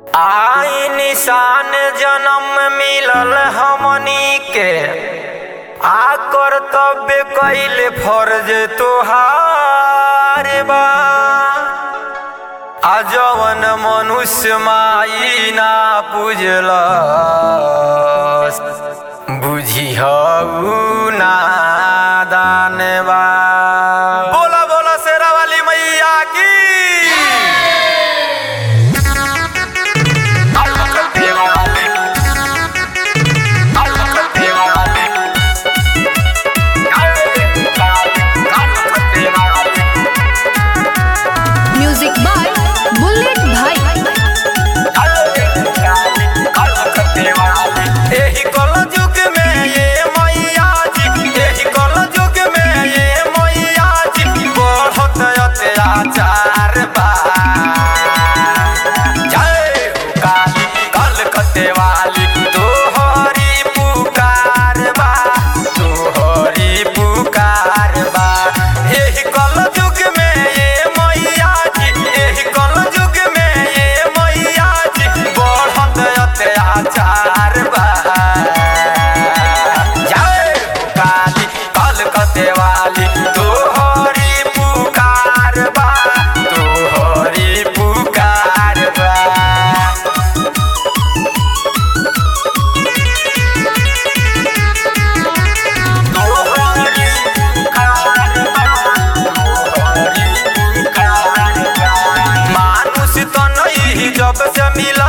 आई निशान जन्म मिलल हमनी के आ कर्तव्य कैल फर्ज तोहार बा आ जवन मनुष्य माई ना पूजल बुझिहऊ नादान बा बोला बोला शेरा वाली मैया की म्यूजिक बाय बुलेट भाई एही कल युग में ये मैया जी एही कल युग में ये मैया जी बढ़त अत्याचार बा जय हो काली कलकत्ते वाली तोहरी पुकार बा तोहरी पुकार बा एही कल युग में ये मैया जी एही कल युग में ये मैया जी बढ़त अत्याचार बा जय हो काली कलकत्ते वाली तोहरी पुकार बा तोहरी पुकार बा मानुष तो नहीं जब से मिला